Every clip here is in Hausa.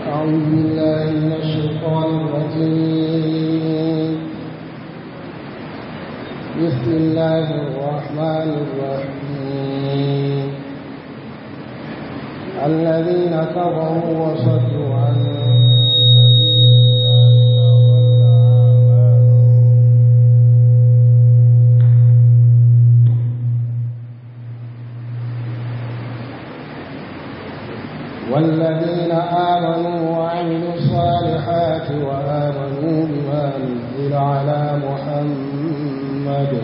أعوذ بالله من الشيطان الرجيم بسم الله الرحمن الرحيم الذين كفروا وصدوا عن سبيل الله والذين آمنوا وعملوا الصالحات وآمنوا بما نزل على محمد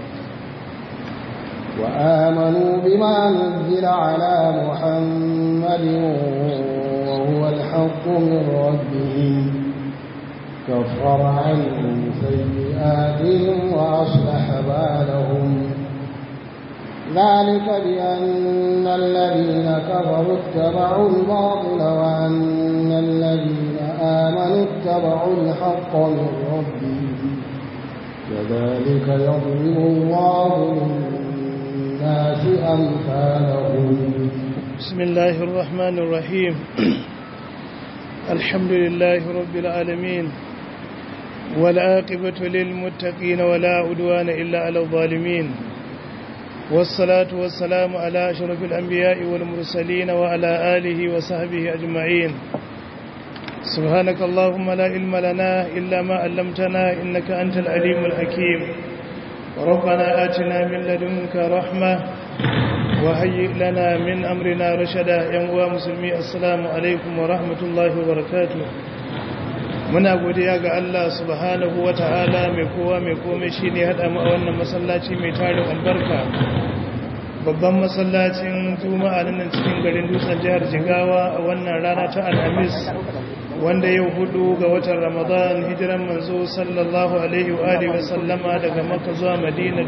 وآمنوا بما نزل على محمد وهو الحق من ربهم كفر عنهم سيئاتهم وأصلح بالهم ذلك بأن الذين كفروا اتبعوا الباطل وأن الذين آمنوا اتبعوا الحق من ربهم كذلك يضرب الله للناس أمثالهم بسم الله الرحمن الرحيم الحمد لله رب العالمين والعاقبة للمتقين ولا عدوان إلا على الظالمين والصلاة والسلام على أشرف الأنبياء والمرسلين وعلى آله وصحبه أجمعين سبحانك اللهم لا علم لنا إلا ما علمتنا إنك أنت العليم الحكيم ربنا آتنا من لدنك رحمة وهيئ لنا من أمرنا رشدا ينوى مسلمي السلام عليكم ورحمة الله وبركاته muna godiya ga Allah subhanahu wa ta'ala mai kowa mai komai shi ne haɗa mu a wannan masallaci mai tarin albarka babban masallacin juma'a nan cikin garin dutsen jihar jigawa a wannan rana ta alhamis wanda yau hudu ga watan ramadan hijiran manzo sallallahu alaihi wa alihi wasallama daga makka zuwa madina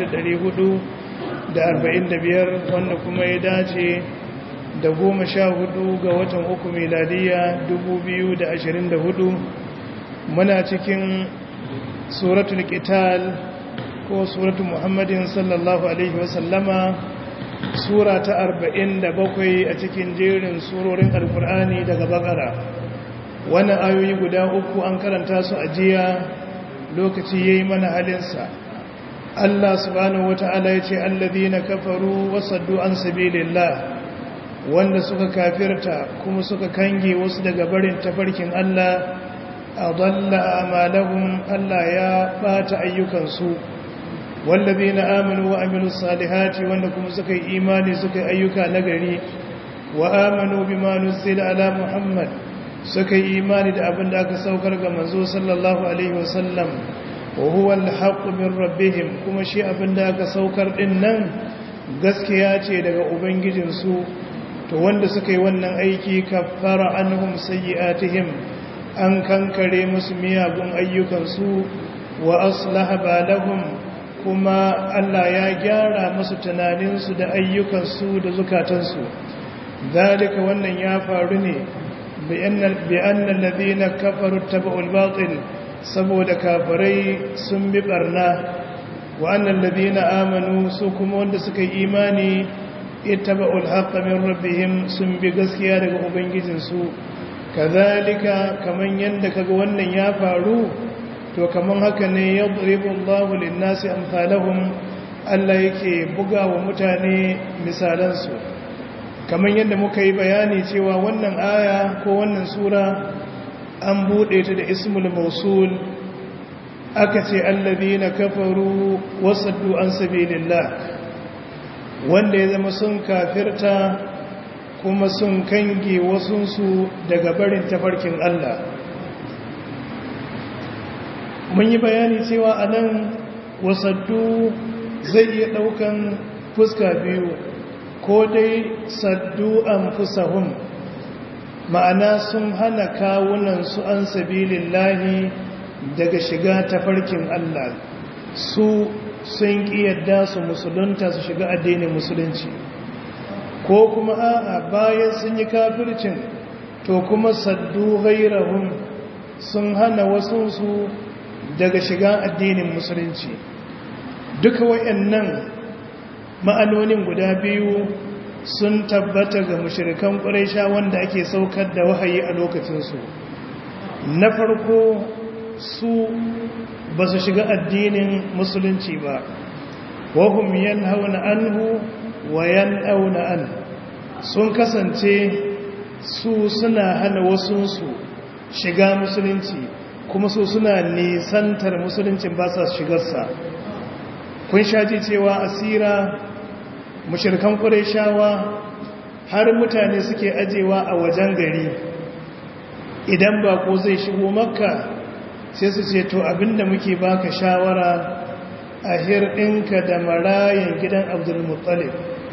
1445 wanda kuma ya dace da goma sha hudu ga watan uku miladiya dubu biyu da ashirin da hudu muna cikin suratul qital ko suratul muhammadin sallallahu alaihi wasallama sura ta arba'in da bakwai a cikin jerin surorin alkur'ani daga bakara wannan ayoyi guda uku an karanta su a jiya lokaci ya yi mana halinsa allah subhanahu wata'ala ya ce allazina kafaru wasaddu an sabilillah wanda suka kafirta kuma suka kange wasu daga barin tafarkin Allah a dalla amalahum Allah ya bata ayyukansu wallazina amanu wa amilus salihati wanda kuma suka yi imani suka yi ayyuka nagari wa amanu bima nuzila ala muhammad suka yi imani da abin da aka saukar ga manzo sallallahu alaihi wasallam wa huwa al min rabbihim kuma shi abin da aka saukar din nan gaskiya ce daga ubangijinsu to wanda suka yi wannan aiki kafara anhum sayyi'atihim an kankare musu miyagun ayyukansu wa aslaha balahum kuma Allah ya gyara musu tunaninsu da ayyukansu da zukatansu dalika wannan ya faru ne bi anna alladhina kafaru tabu'ul batil saboda kafirai sun bi barna wa anna alladhina amanu su kuma wanda suka yi imani ittaba'ul haqqa min rabbihim sun bi gaskiya daga ubangijinsu kazalika kaman yanda kaga wannan ya faru to kaman haka ne yadribu Allahu lin-nasi amsalahum Allah yake buga wa mutane misalansu kaman yanda muka yi bayani cewa wannan aya ko wannan sura an bude ta da ismul mausul aka ce alladhina kafaru wasaddu an sabilillah wanda ya zama sun kafirta kuma sun kange wasunsu daga barin tafarkin Allah mun yi bayani cewa a nan wasaddu zai iya ɗaukan fuska biyu ko dai saddu an fusahun ma'ana sun hana kawunansu an sabilin lahi daga shiga tafarkin Allah su sun ƙi yadda su musulunta su shiga addinin musulunci ko kuma a'a bayan sun yi kafircin to kuma saddu ghairahum sun hana wasunsu daga shiga addinin musulunci duka wayannan ma'anonin guda biyu sun tabbata ga mushrikan quraisha wanda ake saukar da wahayi a lokacin su na farko su ba su shiga addinin musulunci ba wahum yanhauna anhu wa yan'auna an sun kasance su suna hana wasunsu shiga musulunci kuma su suna nisantar musuluncin ba sa shigarsa kun shaji cewa asira mushirkan shawa har mutane suke ajewa a wajen gari idan ba ko zai shigo makka sai su ce to abinda muke baka shawara a hirɗinka da marayan gidan abdulmuttalib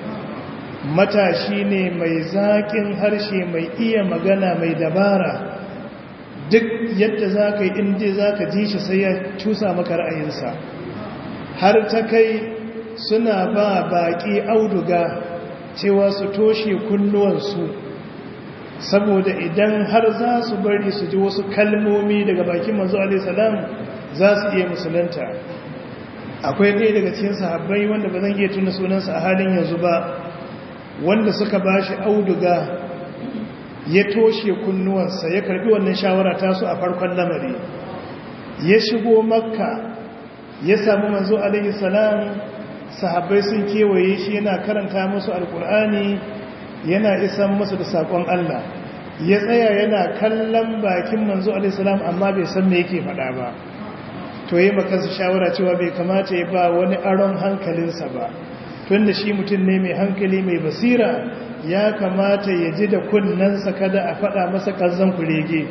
matashi ne mai zaƙin harshe mai iya magana mai dabara duk yadda za ka yi inda za ka ji shi sai ya cusa maka ra'ayinsa har ta kai suna ba baƙi auduga cewa su toshe kunnuwansu saboda idan har za su bari su ji wasu kalmomi daga bakin manzo alaihissalam za su iya musulunta akwai ɗaya daga cikin sahabbai wanda ba zan iya tuna sunansa a halin yanzu ba wanda suka ba shi auduga ya toshe kunnuwansa ya karbi wannan shawara tasu a farkon lamari ya shigo makka ya samu manzo alaihi salam sahabbai sun kewaye shi yana karanta musu alkur'ani yana isan musu da sakon Allah ya tsaya yana kallon bakin manzo alaihi salam amma bai san me yake faɗa ba to yi makansa shawara cewa bai kamata ya ba wani aron hankalinsa ba tunda shi mutum ne mai hankali mai basira ya kamata ya ji da kunnensa kada a faɗa masa ƙazan kurege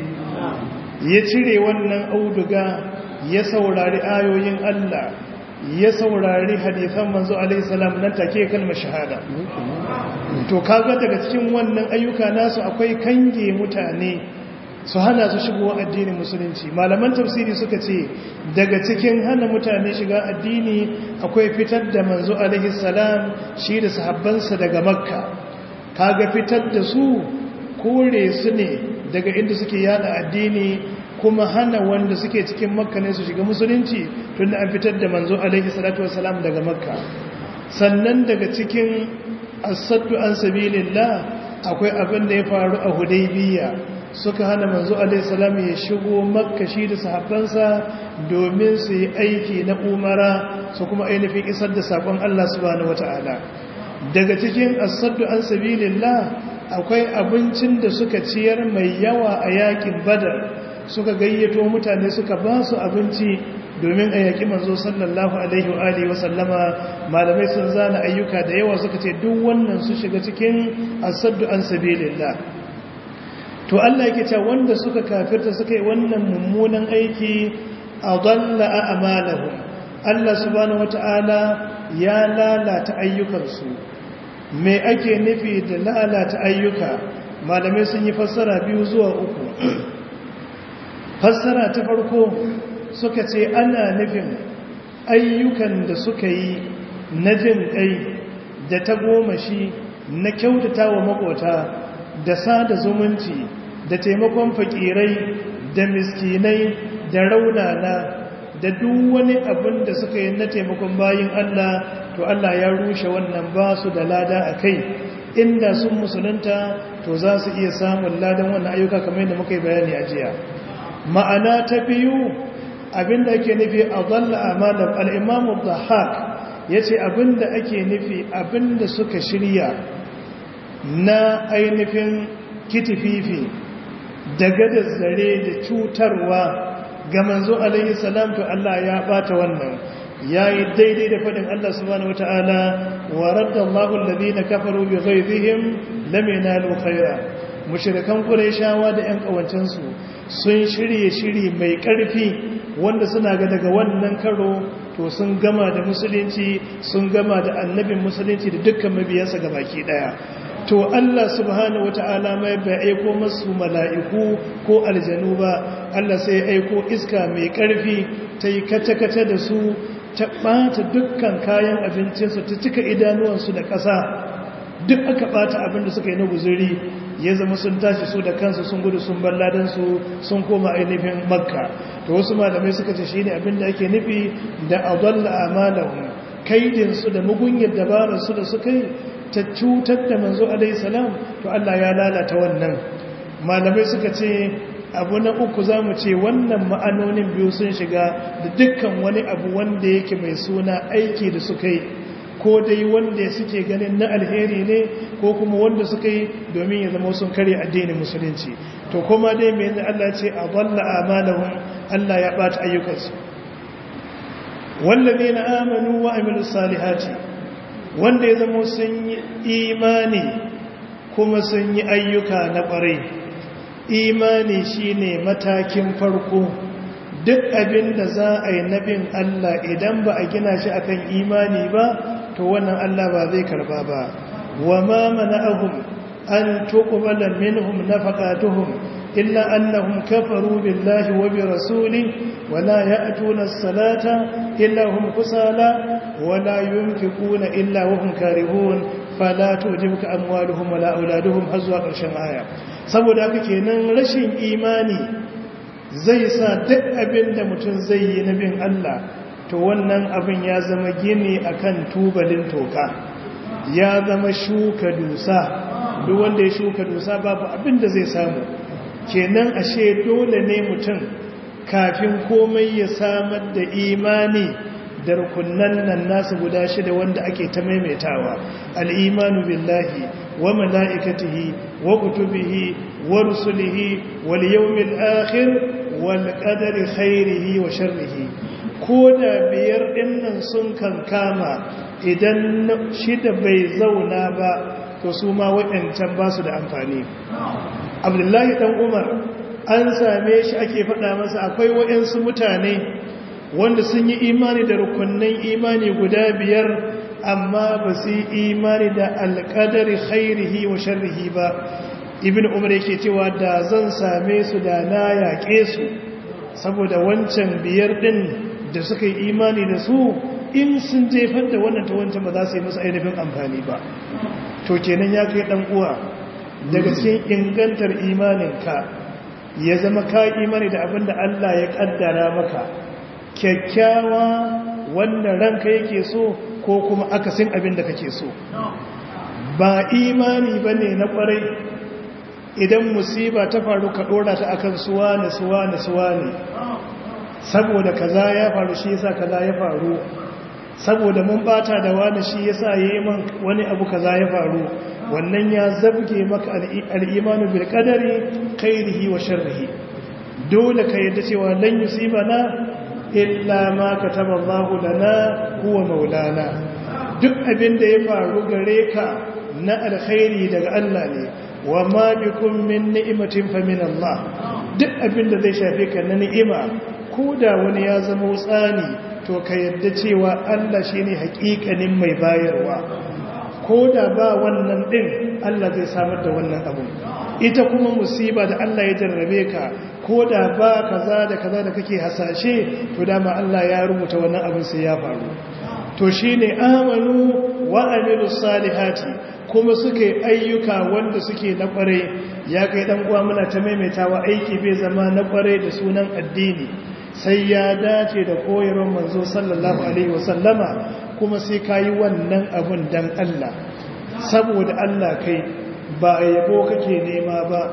ya cire wannan auduga ya saurari ayoyin Allah ya saurari hadithan manzo alaihissalam nan take kalmar shahada to kaga daga cikin wannan ayyuka nasu akwai kange mutane su hana su shigo addinin musulunci malaman tafsiri suka ce daga cikin hana mutane shiga addini akwai fitar da manzo alaihissalam shi da sahabbansa daga makka kaga fitar da su kore su ne daga inda suke yada addini kuma hana wanda suke cikin makka ne su shiga musulunci tun da an fitar da manzo alaihi salatu wasalam daga makka sannan daga cikin asaddu an sabilillah akwai abin da ya faru a hudaybiya suka hana manzo alaihi salam ya shigo makka shi da sahabbansa domin su yi aiki na umara su kuma ainihin isar da sakon Allah subhanahu wataala daga cikin asaddu an sabilillah akwai abincin da suka ciyar mai yawa a yakin badar suka gayyato mutane suka ba su abinci domin a yaƙi manzo sallallahu alaihi wa alihi wa sallama malamai sun zana ayyuka da yawa suka ce duk wannan su shiga cikin asaddu an sabilillah to Allah yake cewa wanda suka kafirta suka yi wannan mummunan aiki adalla a'malahum Allah subhanahu wata'ala ya lalata ayyukansu me ake nufi da lalata ayyuka malamai sun yi fassara biyu zuwa uku fassara ta farko suka ce ana nufin ayyukan da suka yi na jin kai da ta goma shi na kyautata wa makota da sada zumunci da taimakon fakirai da miskinai da raunana da duk wani abin da suka yi na taimakon bayin Allah to Allah ya rushe wannan ba su da lada a kai inda sun musulunta to za su iya samun ladan wannan ayyuka kamar yadda muka yi bayani a jiya ma'ana ta biyu abinda ake nufi a zalla amalar al'imamu zahak ya ce abinda ake nufi abinda suka shirya na ainihin kitififi da gadar zare da cutarwa ga manzo alaihi salam to Allah ya bata wannan yayi daidai da fadin Allah subhanahu wataala wa raddallahu alladhina kafaru bi ghayrihim lam yanalu khayra mushrikan qurayshawa da ƴan kawancin su sun shirye shiri mai ƙarfi wanda suna ga daga wannan karo to sun gama da musulunci sun gama da annabin musulunci da dukkan mabiyansa gabaki daya to Allah subhanahu wata'ala mai bai aiko masu mala'iku ko aljanu ba Allah sai aiko iska mai ƙarfi ta yi kata-kata da su ta ɓata dukkan kayan abincinsu ta cika idanuwansu da ƙasa duk aka ɓata abin da suka yi na guzuri ya zama sun tashi su da kansu sun gudu sun bar ladansu sun koma ainihin makka to wasu malamai suka ce shi ne abin da ake nufi da adalla amalahum kaidinsu da mugunyar dabararsu da suka yi ta cutar da manzo alaihi salam to Allah ya lalata wannan malamai suka ce abu na uku za mu ce wannan ma'anonin biyu sun shiga da dukkan wani abu wanda yake mai suna aiki da suka yi ko dai wanda suke ganin na alheri ne ko kuma wanda suka yi domin ya zama sun kare addinin musulunci to kuma dai mai Allah ce a balla amalahum Allah ya bata ayyukansu wallazina amanu wa amilus salihati wanda ya zama sun yi imani kuma sun yi ayyuka na ƙwarai imani shine matakin farko duk abin da za a yi nabin Allah idan ba a gina shi akan imani ba to wannan Allah ba zai karba ba wa ma mana'ahum an tuqbala minhum nafaqatuhum illa annahum kafaru billahi wa bi rasulihi wa la ya'tuna as-salata illa hum kusala wa la yunfiquna illa wa hum karihun fala tujibuka amwaluhum wa la auladuhum hazwa ƙarshen aya saboda haka kenan rashin imani zai sa duk abin da mutum zai yi na bin Allah to wannan abin ya zama gini akan tubalin toka ya zama shuka dusa duk wanda ya shuka dusa babu abin da zai samu kenan ashe dole ne mutum kafin komai ya samar da imani da rukunan nan nasu guda shida wanda ake ta maimaitawa al'imanu billahi wa mala'ikatihi wa kutubihi wa rusulihi wal yawmil akhir wal qadari khairihi wa sharrihi ko da biyar dinnan sun kankama idan shida bai zauna ba to su ma waɗancan ba su da amfani abdullahi dan umar an same shi ake faɗa masa akwai waɗansu mutane wanda sun yi imani da rukunnan imani guda biyar amma ba su yi imani da alƙadari khairihi wa sharrihi ba ibn umar yake cewa da zan same su da na yaƙe su saboda wancan biyar ɗin da suka yi imani da su in sun jefar da wannan ta wancan ba za su yi musu ainihin amfani ba to kenan ya kai ɗan uwa daga cikin ingantar imaninka ya zama ka imani da abin da Allah ya ƙaddara maka kyakkyawa wanda ranka yake so ko kuma akasin abin da kake so ba imani ba ne na kwarai idan musiba ta faru ka dora ta akan suwa na suwa na suwa ne saboda kaza ya faru shi yasa kaza ya faru saboda mun bata da wani shi yasa yayi man wani abu kaza ya faru wannan ya zabge maka al-imanu bil qadari khairihi wa sharrihi dole ka yadda cewa lan yusibana illa ma kataba Allahu lana huwa maulana duk abin da ya faru gare ka na alkhairi daga Allah ne wa ma bikum min ni'matin fa min Allah duk abin da zai shafe ka na ni'ima ko da wani ya zama tsani to ka yadda cewa Allah shine hakikanin mai bayarwa ko da ba wannan din Allah zai samar da wannan abu ita kuma musiba da Allah ya jarrabe ka ko da ba kaza da kaza da kake hasashe to dama Allah ya rubuta wannan abin sai ya faru to shine amanu wa amilus salihati kuma suke ayyuka wanda suke na kware ya kai dan uwa muna ta maimaitawa aiki bai zama na kware da sunan addini sai ya dace da koyarwar manzo sallallahu alaihi wasallama kuma sai kayi wannan abun dan Allah saboda Allah kai ba yabo kake nema ba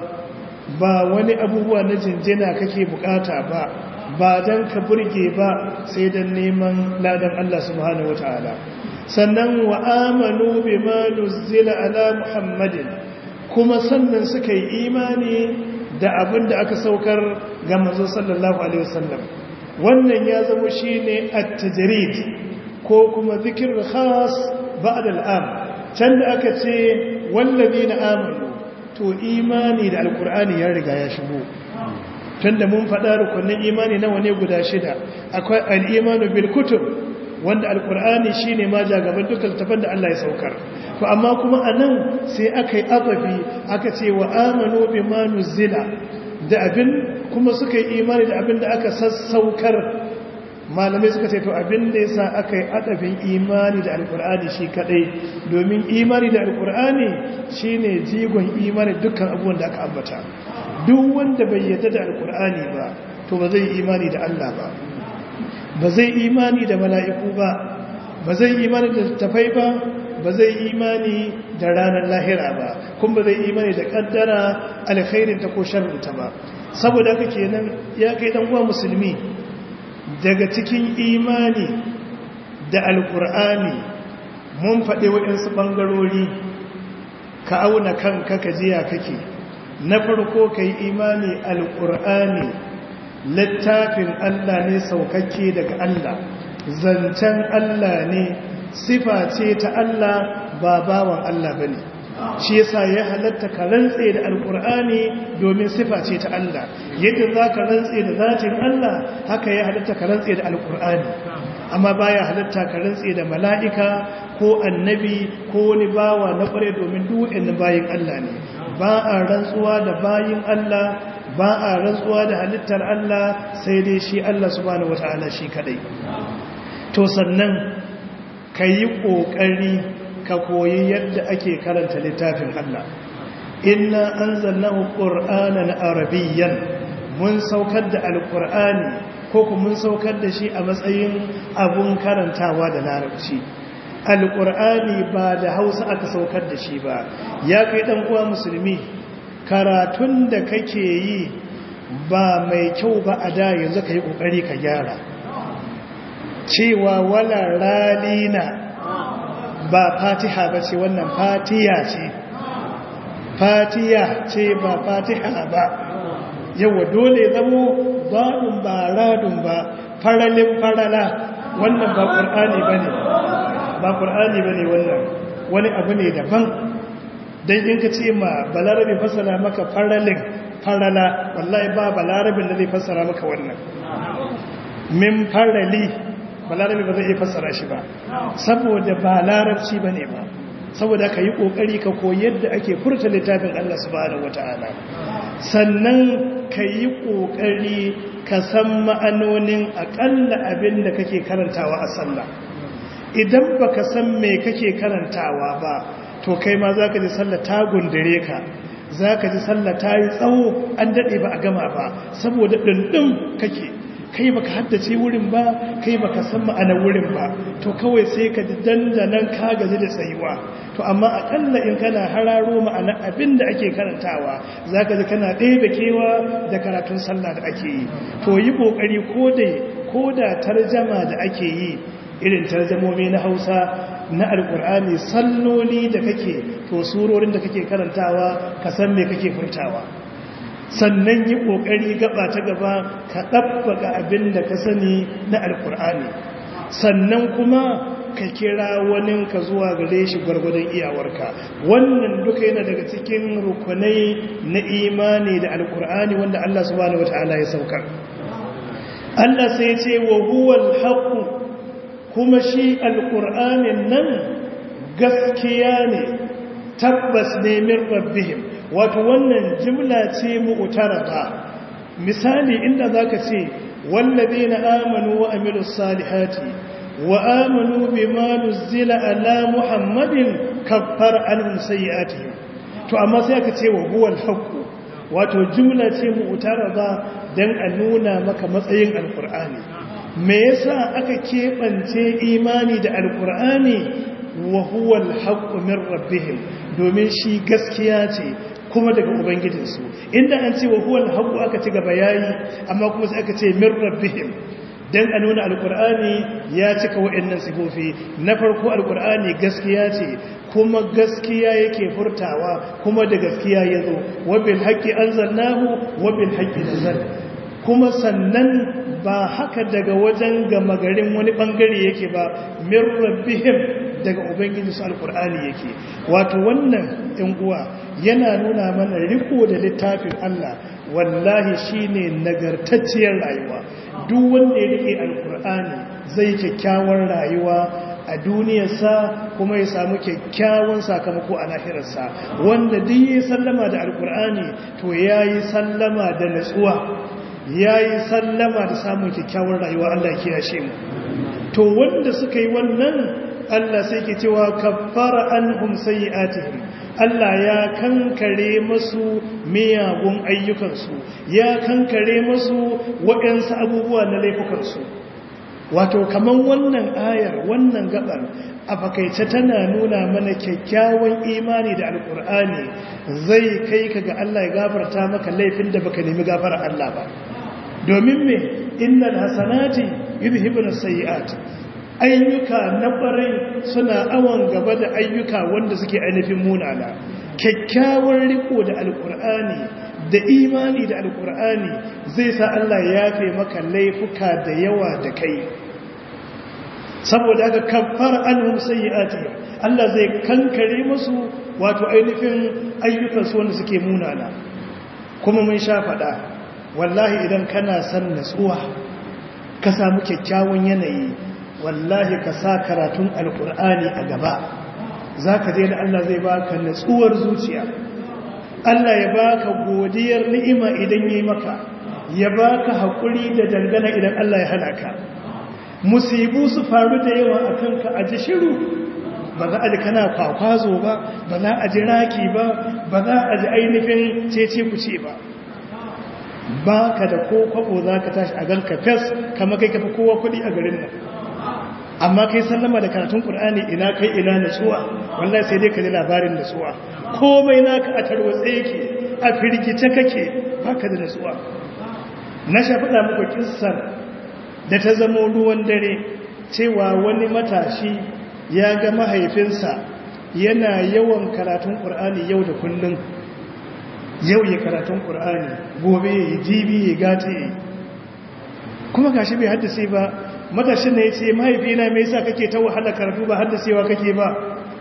ba wani abubuwa na jinjina kake bukata ba ba dan ka burge ba sai dan neman ladan Allah subhanahu wataala sannan wa amanu bima nuzila ala muhammadin kuma sannan suka yi imani da abin da aka saukar ga manzo sallallahu alaihi wasallam wannan ya zama shine at-tajrid ko kuma zikr khas ba'da al-am can da aka ce wallazina amanu to imani da alkur'ani ya riga ya shigo tunda mun faɗa rukunin imani nawa ne guda shida akwai al-imanu bil kutub wanda alkur'ani shine ma jagaban dukkan tafan da Allah ya saukar to amma kuma anan sai aka yi azafi aka ce wa amanu bima nuzila da abin kuma suka yi imani da abin da aka sassaukar malamai suka ce to abin da yasa aka yi adafin imani da alkur'ani shi kadai domin imani da alkur'ani shine jigon imani dukkan abubuwan da aka ambata duk wanda bai yarda da alkur'ani ba to ba zai imani da Allah ba ba zai imani da mala'iku ba ba zai imani da tafai ba ba zai imani da ranar lahira ba kuma ba zai imani da kaddara alkhairinta ko sharrinta ba saboda haka kenan ya kai dan uwa musulmi daga cikin imani da alkur'ani mun faɗi waɗansu ɓangarori ka auna kanka ka jiya kake na farko ka yi imani alkur'ani littafin allah ne saukakke daga allah zancen allah ne sifa ce ta allah ba bawan allah ba ne shi yasa ya halatta ka rantse da alkur'ani domin sifa ce ta Allah yadda za ka rantse da zatin Allah haka ya halatta ka rantse da alkur'ani amma baya halatta ka rantse da mala'ika ko annabi ko wani bawa na kware domin duwa'in bayin Allah ne ba a rantsuwa da bayin Allah ba a rantsuwa da halittar Allah sai dai shi Allah subhanahu wata'ala shi kadai to sannan ka yi ƙoƙari ka koyi yadda ake karanta littafin Allah inna anzalnahu qur'anan arabiyyan mun saukar da alqur'ani ko kuma mun saukar da shi a matsayin abun karantawa da larabci alqur'ani ba da Hausa aka saukar da shi ba ya kai dan uwa musulmi karatun da kake yi ba mai kyau ba a da yanzu kai kokari ka gyara cewa wala ralina ba fatiha ba ce wannan fatiya ce fatiya ce ba fatiha ba yawa dole zamo baɗin ba radun ba faralin farala wannan ba ƙur'ani ba ne ba ƙur'ani ba ne wannan wani abu ne daban don in ka ce ma balarabe fassara maka faralin farala wallahi ba balarabin da zai fassara maka wannan min farali balarabe ba zai iya fassara shi ba saboda ba larabci ba ne ba saboda ka yi ƙoƙari ka koyi yadda ake furta littafin Allah subhanahu wata'ala sannan ka yi ƙoƙari ka san ma'anonin aƙalla abin da kake karantawa a sallah idan ba ka san me kake karantawa ba to kai ma za ka ji sallah ta gundure ka za ka ji sallah ta yi tsawo an daɗe ba a gama ba saboda ɗinɗin kake kai baka haddace wurin ba kai baka san ma'anar wurin ba to kawai sai ka ji dandanan ka gaji da tsayuwa to amma akalla in kana hararo ma'anar abin da ake karantawa zaka ji kana ɗaya da kewa da karatun sallah da ake yi to yi kokari ko da ko da tarjama da ake yi irin tarjamomi na Hausa na alkur'ani salloli da kake to surorin da kake karantawa ka san me kake furtawa sannan yi ƙoƙari gaba ta gaba ka ɗabbaga abin da ka sani na alkur'ani sannan kuma ka kira wani ka zuwa gare shi gwargwadon iyawarka wannan duka yana daga cikin rukunai na imani da alkur'ani wanda Allah subhanahu wata'ala ya saukar Allah sai ce wa huwal haqq kuma shi alkur'anin nan gaskiya ne tabbas ne min rabbihim wato wannan jimla ce mu'tarada misali inda zaka ce wallazina amanu wa amilus salihati wa amanu bima nuzila ala muhammadin kaffar anhum sayiatihim to amma sai aka ce wa huwal haqq wato jimla ce mu'tarada dan a nuna maka matsayin alqur'ani me yasa aka kebance imani da alqur'ani wa huwa alhaqqu min rabbihim domin shi gaskiya ce kuma daga ubangijinsu inda an ce wa huwa alhaqqu aka ci gaba yayi amma kuma sai aka ce min rabbihim dan a nuna alqur'ani ya cika wa'annan sifofi na farko alqur'ani gaskiya ce kuma gaskiya yake furtawa kuma da gaskiya yazo wa bil haqqi anzalnahu wa bil haqqi nazal kuma sannan ba haka daga wajen gama garin wani bangare yake ba min rabbihim daga ubangiji su alkur'ani yake wato wannan ɗan uwa yana nuna mana riko da littafin Allah wallahi shine nagartacciyar rayuwa duk wanda ya rike alkur'ani zai kyakkyawar rayuwa a duniyarsa kuma ya samu kyakkyawan sakamako a lahirarsa wanda duk ya sallama da alkur'ani to ya yi sallama da natsuwa ya yi sallama da samun kyakkyawar rayuwa Allah ya kiyashe mu to wanda suka yi wannan Allah sai ke cewa kaffara anhum sayyi'atihim Allah ya kankare masu miyagun ayyukansu ya kankare masu waɗansu abubuwa na laifukansu wato kaman wannan ayar wannan gabar a fakaice tana nuna mana kyakkyawan imani da alkur'ani zai kai ka ga Allah ya gafarta maka laifin da baka nemi gafara Allah ba domin me innal hasanati yudhibun sayyi'at ayyuka na ƙwarai suna awon gaba da ayyuka wanda suke ainihin munana kyakkyawar riko da alkur'ani da imani da alkur'ani zai sa Allah ya yafe maka laifuka da yawa da kai saboda haka kafar anhum sayyi'ati Allah zai kankare musu wato ainihin ayyukan su wanda suke munana kuma mun sha faɗa wallahi idan kana son natsuwa ka samu kyakkyawan yanayi wallahi ka sa karatun alkur'ani a gaba za ka je da Allah zai baka natsuwar zuciya Allah ya baka godiyar ni'ima idan yi maka ya baka haƙuri da dangana idan Allah ya hana ka musibu su faru da yawa a kanka a ji shiru ba za a ji kana kwakwazo ba ba za a ji raki ba ba za a ji ainihin cece kuce ba ba ka da ko kwabo za ka tashi a ganka fes kama kai kafa kowa kuɗi a garin nan amma kai sallama da karatun ƙur'ani ina kai ina natsuwa wallahi sai dai ka ji labarin natsuwa komai naka a tarwatse yake a firgice kake baka da natsuwa na shafiɗa muku kissar da ta zamo ruwan dare cewa wani matashi ya ga mahaifinsa yana yawan karatun ƙur'ani yau da kullum yau ya karatun ƙur'ani gobe ya jibi ya gata ya kuma gashi bai haddase ba matashin ne ya ce mahaifina mai sa kake ta wahala karatu ba haddasewa kake ba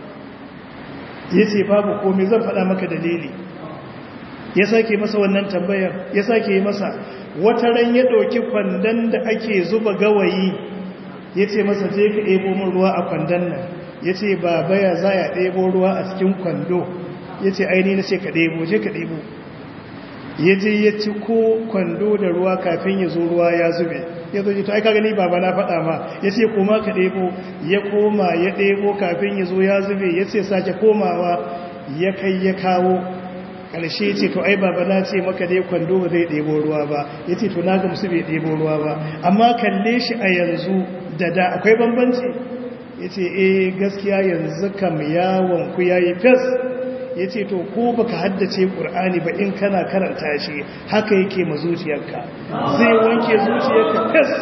ya ce babu komai zan faɗa maka dalili ya sake masa wannan tambayar ya sake masa wata ran ya ɗauki kwandon da ake zuba gawayi ya ce masa je ka ɗebo min ruwa a kwandon nan ya ce ba baya za ya ɗebo ruwa a cikin kwando ya ce aini na ce ka ɗebo je ka ɗebo ya je ya ci ko kwando da ruwa kafin ya zo ruwa ya zube ya zo to ai ka gani baba na faɗa ma ya ce koma ka ɗebo ya koma ya ɗebo kafin ya zo ya zube ya ce sake komawa ya kai ya kawo ƙarshe ce to ai baba na ce maka dai kwando ba zai ɗebo ruwa ba ya ce to na gamsu bai ɗebo ruwa ba amma kalle shi a yanzu da da akwai bambanci ya ce eh gaskiya yanzu kam yawon ku ya yi fes ya ce to ko baka haddace ƙur'ani ba in kana karanta shi haka yake ma zuciyarka zai wanke zuciyarka fes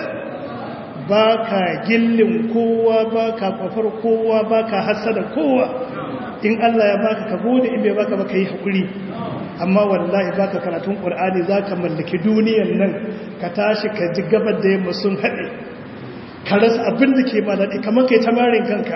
ba ka gillin kowa ba ka kwafar kowa ba ka hassada kowa in Allah ya baka ka gode in bai baka baka yi haƙuri amma wallahi baka karatun ƙur'ani za ka mallaki duniyan nan ka tashi ka ji gabar da yamma sun haɗe ka rasa abin da ke ba daɗi kamar kai tamarin kanka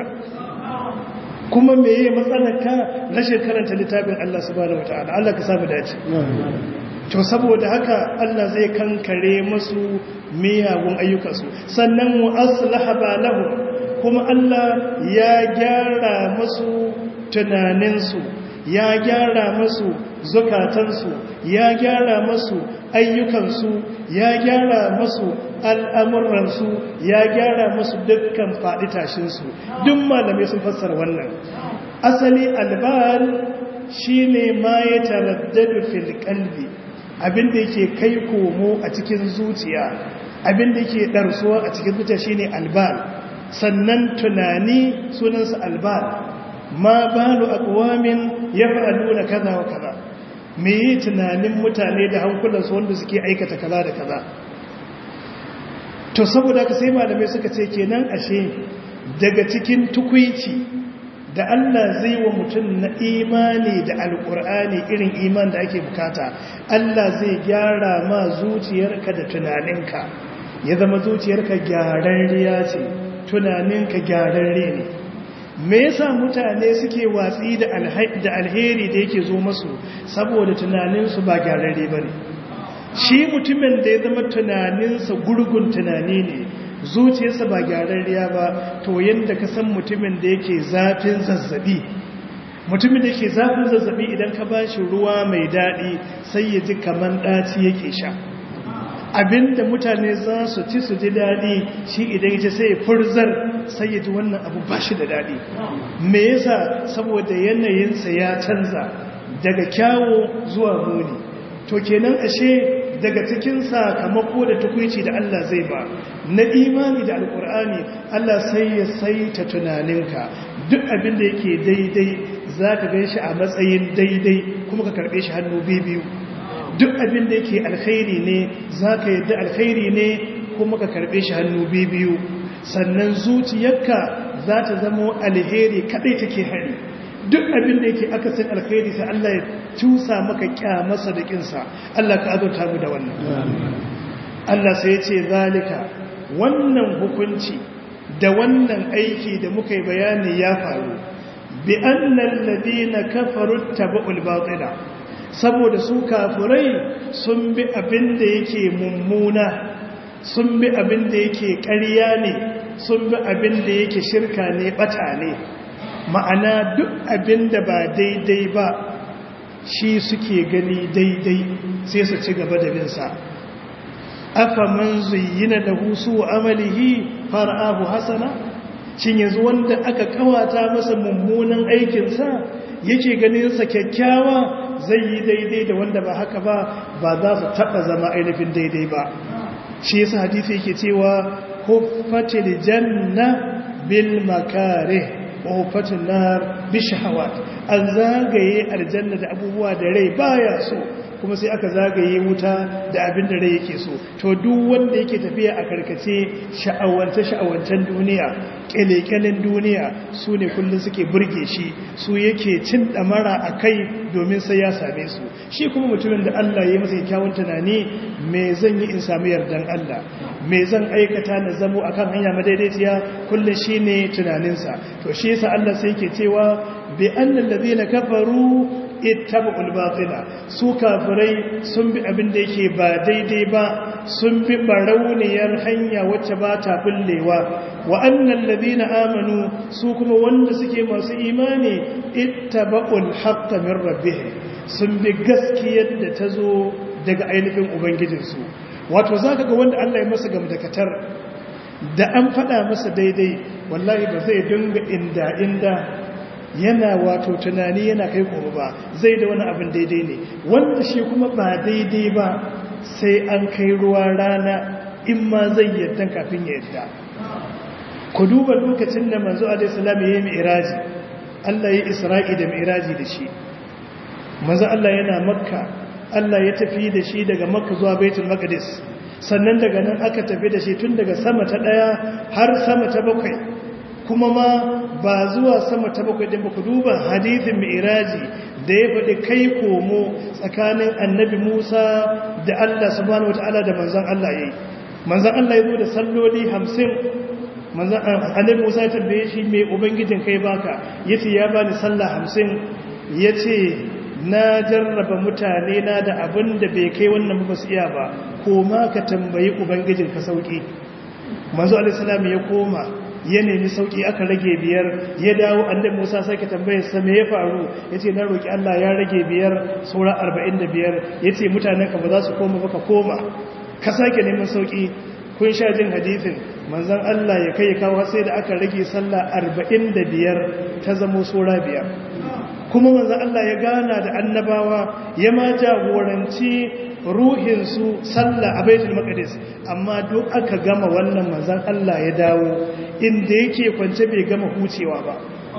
kuma me yi matsalarka rashin karanta littafin Allah subhanahu wata'ala Allah ka samu dace to saboda haka Allah zai kankare masu miyagun ayyukansu sannan mu aslaha balahu kuma Allah ya gyara masu tunaninsu ya gyara masu zukatansu ya gyara masu ayyukansu ya gyara masu al'amuransu ya gyara masu dukkan faɗi tashinsu duk malamai sun fassara wannan asali albal shi ne ma ya taraddadu fil kalbi abinda yake kai komo a cikin zuciya abinda yake ɗarsuwa a cikin zuciya shi ne albal sannan tunani sunansa albal ma balu akwamin ya fa'alu na kaza wa kaza me yi tunanin mutane da hankulansu wanda suke aikata kaza da kaza to saboda ka sai malamai suka ce kenan ashe daga cikin tukwici da Allah zai wa mutum na imani da alkur'ani irin iman da ake bukata Allah zai gyara ma zuciyarka da tunaninka ya zama zuciyarka gyararriya ce tunaninka gyararre ne me yasa mutane suke watsi da alheri da yake zo masu saboda tunaninsu ba gyararre ba ne shi mutumin da ya zama tunaninsa gurgun tunani ne zuciyarsa ba gyararriya ba to yadda ka san mutumin da yake zafin zazzabi mutumin da yake zafin zazzabi idan ka ba shi ruwa mai daɗi sai ya ji kamar ɗaci yake sha abinda mutane za su ci su ji daɗi shi idan ya ce sai ya furzar sai ya ji wannan abu ba shi da daɗi me yasa saboda yanayinsa ya canza daga kyawo zuwa muni to kenan ashe daga cikin sakamako da tukwici da Allah zai ba na imani da alkur'ani Allah sai ya saita tunaninka duk abin da yake daidai za ka gan shi a matsayin daidai kuma ka karɓe shi hannu biyu duk abin da yake alkhairi ne za ka yadda alkhairi ne kuma ka karɓe shi hannu biyu sannan zuciyarka za ta zamo alheri kaɗai take hari duk abin da yake akasin alkhairi sai Allah ya cusa maka kyamarsa da kinsa Allah ka azurta mu da wannan Allah sai ya ce zalika wannan hukunci da wannan aiki da muka yi bayani ya faru bi annal ladina kafaru tabu'ul batila saboda su kafirai sun bi abin da yake mummuna sun bi abin da yake ƙarya ne sun bi abin da yake shirka ne bata ne ma'ana duk abin da ba daidai ba shi suke gani daidai sai su ci gaba da binsa afa man zuyyina da husu amalihi fara'ahu hasana shin yanzu wanda aka kawata masa mummunan aikinsa yake ganin sa kyakkyawa zai yi daidai da wanda ba haka ba ba za su taba zama ainihin daidai ba shi yasa hadisi yake cewa huffatil janna bil makarih wa huffatil nar bi shahawat an zagaye aljanna da abubuwa da rai baya so kuma sai aka zagaye wuta da abin da rai yake so to duk wanda yake tafiya a karkace sha'awance sha'awancen duniya kyalekyalen duniya su ne kullum suke burge shi su yake cin damara a kai domin sai ya same su shi kuma mutumin da Allah ya masa kyawun tunani me zan yi in samu yardan Allah me zan aikata na zamo akan hanya madaidaiciya kullum shine tunaninsa to shi yasa Allah sai yake cewa bi annal ladina kafaru ittaba'ul batila su kafirai sun bi abin da yake ba daidai ba sun bi barauniyar hanya wacce ba ta bullewa wa annal ladina amanu su kuma wanda suke masu imani ittaba'ul haqqa min rabbihim sun bi gaskiyar da ta zo daga ainihin ubangijinsu wato zaka ga wanda Allah ya masa gamdakatar da an faɗa masa daidai wallahi ba zai dinga inda inda yana wato tunani yana kai koro ba zai da wani abin daidai ne wanda shi kuma ba daidai ba sai an kai ruwa rana in ma zai yadda kafin ya yadda ku duba lokacin da manzo alaihissalam ya yi mi'iraji Allah ya isra'i da mi'iraji da shi manzo Allah yana makka Allah ya tafi da shi daga makka zuwa baitul maqdis sannan daga nan aka tafi da shi tun daga sama ta daya har sama ta bakwai kuma ma ba zuwa sama ta bakwai ɗin ba ku duba hadithin mi'iraji da ya faɗi kai komo tsakanin annabi musa da allah subhanahu wa ta'ala da manzan allah ya yi manzan allah ya zo da salloli hamsin annabi musa ya tambaye shi mai ubangijin kai baka ya ce ya bani sallah hamsin ya ce na jarraba mutane na da abin da bai kai wannan ba su iya ba koma ka tambayi ubangijin ka sauki manzo alaihi ya koma ya nemi sauki aka rage biyar ya dawo annabi Musa sake tambayar sa me ya faru yace na roki Allah ya rage biyar saura 45 yace mutanen ka ba za su koma ba ka koma ka sake neman sauki kun sha jin hadisin manzon Allah ya kai kawo sai da aka rage sallah 45 ta zamo saura biyar kuma manzon Allah ya gana da annabawa ya ma jagoranci ruhinsu sallah a baitul maqdis amma duk aka gama wannan manzon Allah ya dawo inda yake kwance bai gama hucewa ba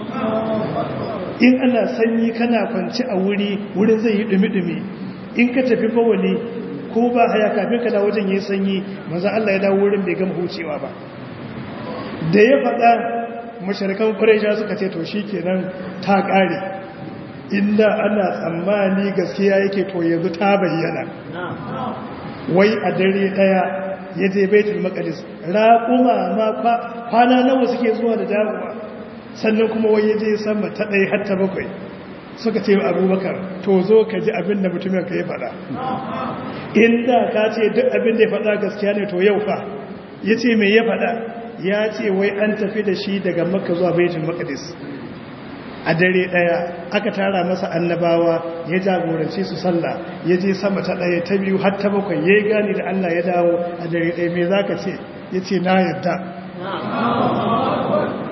in ana sanyi kana kwance a wuri wurin zai yi dumi-dumi in ka tafi bawali ko ba haya kafin ka dawo wajen yi sanyi manzon Allah ya dawo wurin bai gama hucewa ba da ya faɗa mashirkan Quraysh suka ce to shikenan ta ƙare inda ana tsammani gaskiya yake to yanzu ta bayyana wai a dare daya ya je baitul maqdis raquma ma kwana nawa suke zuwa da dawowa sannan kuma wai ya je sama ta dai har ta bakwai suka ce abubakar to zo ka ji abin da mutumin ka ya faɗa inda ka ce duk abin da ya faɗa gaskiya ne to yau fa ya ce mai ya faɗa ya ce wai an tafi da shi daga makka zuwa baitul maqdis a dare daya aka tara masa annabawa ya jagoranci su sallah ya je sama ta daya ta biyu har ta bakwai ya gani da Allah ya dawo a dare daya me zaka ce yace na yadda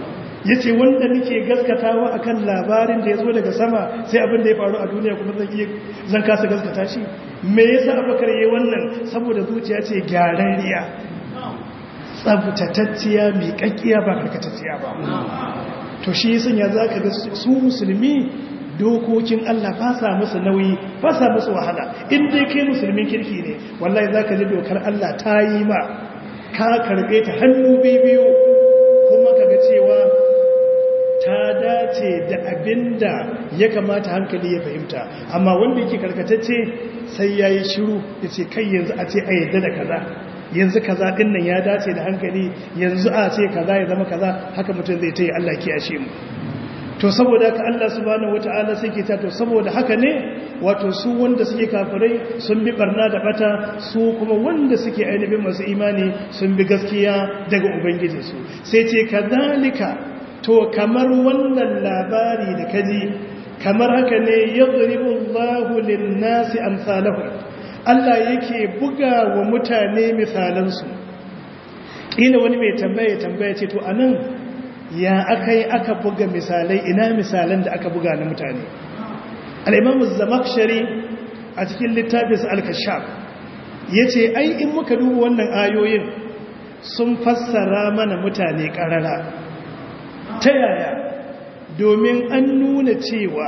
ya ce wanda nake gaskatawa akan labarin da ya zo daga sama sai abin da ya faru a duniya kuma zan iya zan kasa gaskata shi me yasa abakar yayi wannan saboda zuciya ce gyararriya tsabtatacciya mai kakkiya ba karkatacciya ba to shi yasan ya zaka ga su musulmi dokokin Allah ba sa musu nauyi ba sa musu wahala in dai kai musulmin kirki ne wallahi zaka ji dokar Allah ta yi ma ka karbe ta hannu biyu kuma kaga cewa ta dace da abinda ya kamata hankali ya fahimta amma wanda yake karkatacce sai yayi shiru yace kai yanzu a ce a yadda da kaza yanzu kaza din nan ya dace da hankali yanzu a ce kaza ya zama kaza haka mutum zai ta yi Allah kiyashe mu to saboda haka Allah subhanahu wataala sai ke ta to saboda haka ne wato su wanda suke kafirai sun bi barna da bata su kuma wanda suke ainihin masu imani sun bi gaskiya daga ubangijinsu sai ce kadhalika to kamar wannan labari da kaji kamar haka ne yadribu Allahu lin-nasi amsalahum Allah yake buga wa mutane misalansu ƙila wani mai tambaya tambaya ce to anan ya aka yi aka buga misalai ina misalan da aka buga na mutane al'imamu zamakshari a cikin littafinsa al-kashaf ya ce ai in muka duba wannan ayoyin sun fassara mana mutane ƙarara ta yaya domin an nuna cewa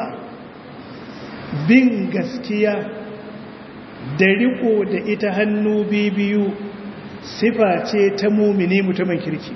bin gaskiya da riko da ita hannu biyu sifa ce ta mumini mutumin kirki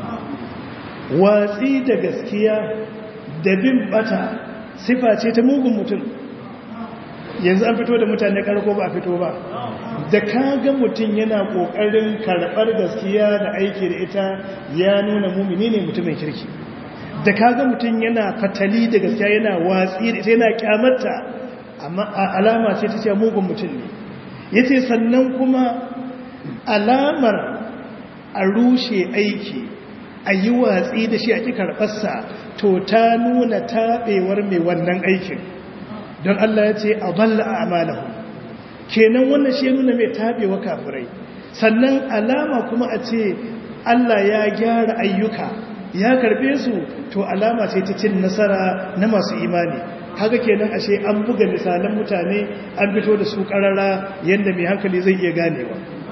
watsi da gaskiya da bin bata sifa ce ta mugun mutum yanzu an fito da mutane karko ba a fito ba da kaga mutum yana kokarin karbar gaskiya da aiki da ita ya nuna mumini ne mutumin kirki da kaga mutum yana fatali da gaskiya yana watsi da ita yana kyamarta amma alama ce ta ce mugun mutum ne yace sannan kuma alamar a rushe aiki a yi watsi da shi a ƙi karɓarsa to ta nuna taɓewar mai wannan aikin don Allah ya ce a balla a amalahu kenan wannan shi nuna mai taɓewa kafirai sannan alama kuma a ce Allah ya gyara ayyuka ya karɓe su to alama ce ta cin nasara na masu imani haka kenan ashe an buga misalan mutane an fito da su ƙarara yadda mai hankali zai iya ganewa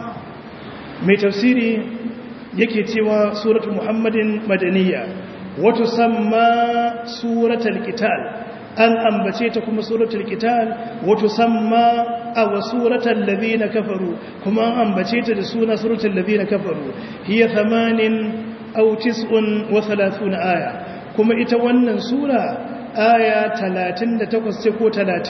mai tafsiri yake cewa suratul muhammadin madaniya wato samma suratul qital an ambace ta kuma suratul qital wato samma aw suratul ladina kafaru kuma an ambace ta da suna suratul ladina kafaru hiya 80 aw 39 aya kuma ita wannan sura aya 38 ce ko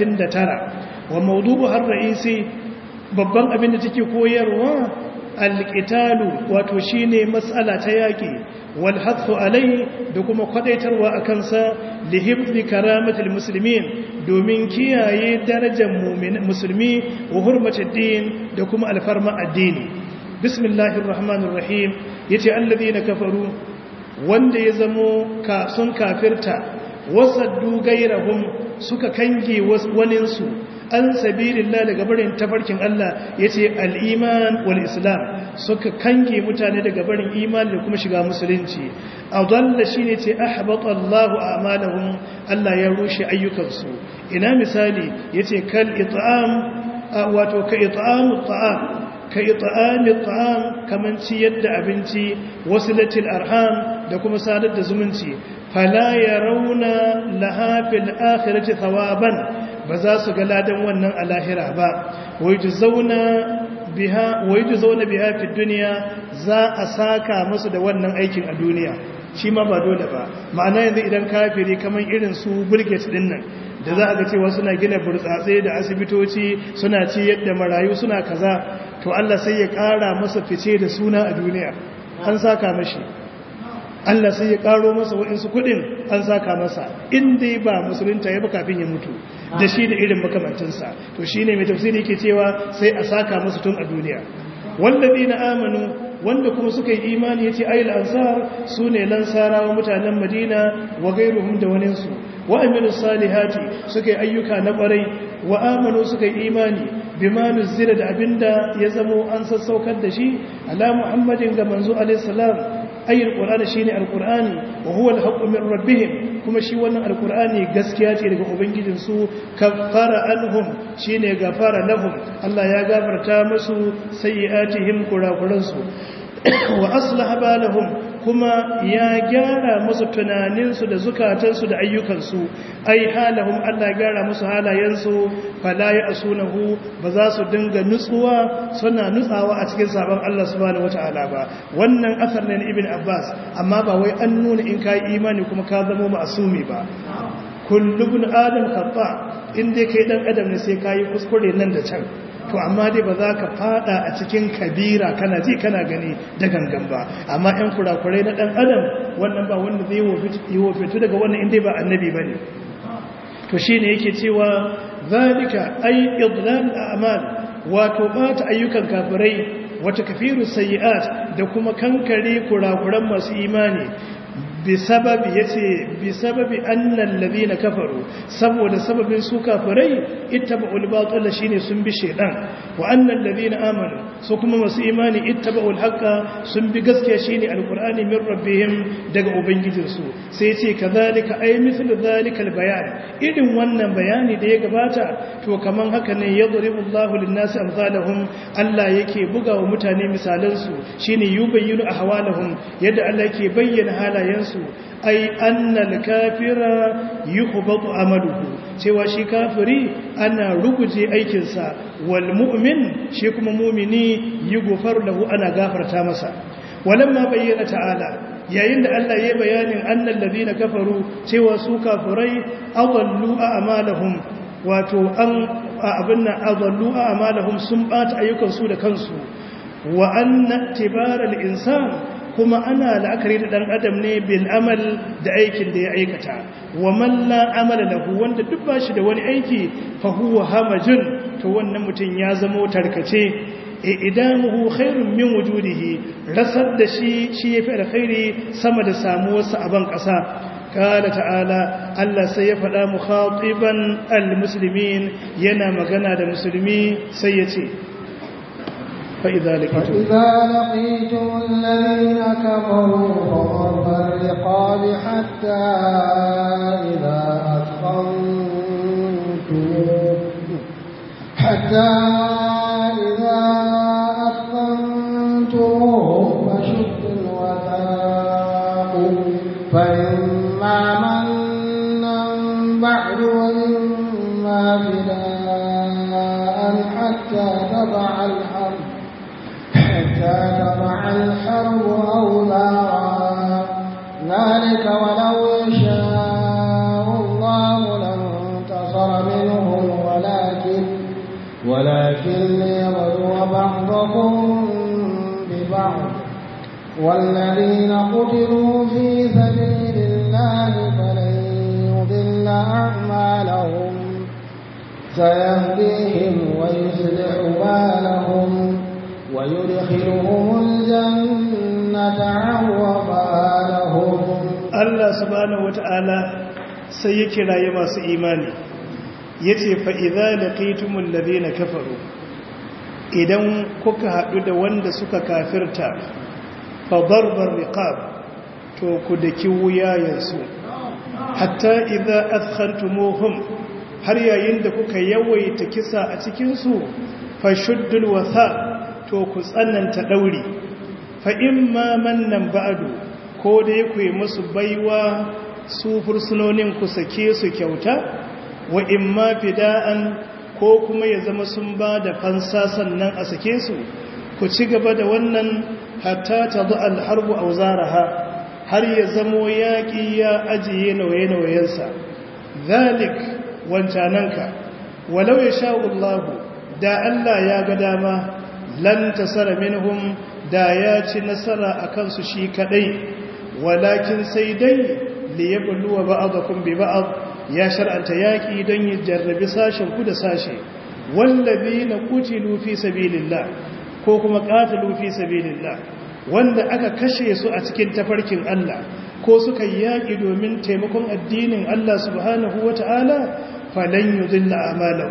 39 wa mawdu'u har ra'isi babban abin da take koyarwa alƙitalu wato shi ne matsala ta yaƙi walhatsu alai da kuma kwadaitarwa a kansa lihibdi karamatul musulmin domin kiyaye darajar musulmi wa hurmatar din da kuma alfarma addini bismillahir rahmanir rahim yace allazina kafaru wanda ya zamo ka sun kafirta wasaddu gairahum suka kange waninsu an sabilillah daga barin tafarkin Allah yace al-iman wal islam suka kange mutane daga barin imani da kuma shiga musulunci adalla shine ce ahbata Allahu a'malahum Allah ya rushe ayyukansu ina misali yace kal it'am wato ka it'amu ta'am ka it'ami ta'am kaman ci yadda abinci wasilatil arham da kuma sadar da zumunci fala yarawna laha fil akhirati thawaban ba za su ga ladan wannan a lahira ba wai ji zauna biya fi duniya za a saka musu da wannan aikin a duniya shi ma ba dole ba ma'ana yanzu idan kafiri kamar irin su bulgate din nan da za a ga cewa suna gina burtsatse da asibitoci suna ci yadda marayu suna kaza to Allah sai ya kara masa fice da suna a duniya an saka mashi Allah sai ya karo masa waɗansu kuɗin an saka masa inda ba musulunta ya ba kafin ya mutu da shi da irin makamantinsa to shi ne mai tafsiri ke cewa sai a saka musu tun a duniya wallazi na amanu wanda kuma suka yi imani ya ce ayil ansar su ne lansarawa mutanen madina wa gairuhum da waninsu wa amilu salihati suka yi ayyuka na ƙwarai wa amanu suka yi imani bima nuzila da abinda ya zamo an sassaukar da shi ala muhammadin ga manzo alaihi salam ay alqur'ani shine alqur'ani wa huwa alhaqqu min rabbihim kuma shi wannan alqur'ani gaskiya ce daga ubangijin su kaffara anhum shine gafara lahum Allah ya gafarta musu sayyi'atihim kurakuran su wa aslaha balahum kuma ya gyara musu tunaninsu da zukatansu da ayyukansu ai halahum Allah gyara musu halayensu fala ya asunahu ba za su dinga nutsuwa suna nutsawa a cikin sabon Allah subhanahu wataala ba wannan asar ne na ibn Abbas amma ba wai an nuna in kai imani kuma ka zama ma'asumi ba kullu ibn adam khata in dai kai dan adam ne sai kai kuskure nan da can to amma dai ba za ka fada a cikin kabira kana ji kana gani da gangan ba amma ɗan kurakurai na ɗan adam wannan ba wanda zai yi wofitu daga wannan inda ba annabi ba ne to shi ne yake cewa zalika ai idlal a'mal wato bata ayyukan kafirai wata kafiru sayyi'at da kuma kankare kurakuran masu imani bisababi yace bisababi annal ladina kafaru saboda sababin su kafirai ittaba'ul batil shine sun bi shedan wa annal ladina amanu su kuma masu imani ittaba'ul haqqa sun bi gaskiya shine alqur'ani min rabbihim daga ubangijin su sai yace kazalika ay mithlu zalika albayan irin wannan bayani da ya gabata to kaman haka ne yadribu Allahu lin-nasi amsalahum Allah yake buga wa mutane misalan su shine yubayyinu ahwalahum yadda Allah yake bayyana halayensu su ai annal kafira yuhbatu amaluhu cewa shi kafiri ana ruguje aikinsa wal mu'min shi kuma mu'mini yughfar lahu ana gafarta masa walamma bayyana ta'ala yayin da Allah ya bayanin annal ladina kafaru cewa su kafirai adallu a'malahum wato an abinna adallu a'malahum sun bata ayyukan su da kansu wa anna tibaral insan kuma ana la'akari da ɗan adam ne bil amal da aikin da ya aikata wa man la amala lahu wanda duk ba shi da wani aiki fa huwa hamajun to wannan mutum ya zama tarkace idamuhu khairun min wujudihi rasar da shi shi yafi alkhairi sama da samuwarsa a ban ƙasa قال تعالى الله سيفدا مخاطبا المسلمين yana magana da musulmi sai yace فإذا لقيتم فإذا لقيتم الذين كفروا فضرب الرقاب حتى إذا أثخنتموه حتى إذا أثخنتموهم فشدوا الوثاق فإما منا بعد وإما فداء حتى تضع الحرب حتى تضع الحرب أوزارها ذلك ولو يشاء الله لانتصر منهم ولكن ولكن ليبلو بعضكم ببعض والذين قتلوا في سبيل الله فلن يضل أعمالهم سيهديهم ويصلح بالهم ويدخلهم الجنة عرفها لهم Allah subhanahu wata'ala sai ya kiraye masu imani yace fa idza laqitumul ladina kafaru idan kuka hadu da wanda suka kafirta fa darbar riqab to ku daki wuyayensu hatta idza athkhantumuhum har yayin da kuka yawaita kisa a cikin su fa shuddul watha to ku tsananta dauri fa imma mannan ba'du ko dai ku yi musu baiwa su fursunonin ku sake su kyauta wa imma fida'an ko kuma ya zama sun ba da fansa sannan a sake su ku ci gaba da wannan hatta ta zo alharbu a zaraha har ya zamo yaƙi ya ajiye nauye-nauyensa zalik wancananka walau ya sha'ullahu da Allah ya ga dama lan tasara minhum da ya ci nasara a kansu shi kadai walakin sai dai liyabluwa ba'dakum bi ba'd ya shar'anta yaki don ya jarrabi sashen ku da sashe wallazina qutilu fi sabilillah ko kuma qatalu fi sabilillah wanda aka kashe su a cikin tafarkin Allah ko suka yaki domin taimakon addinin Allah subhanahu wataala falan yudilla a'malahum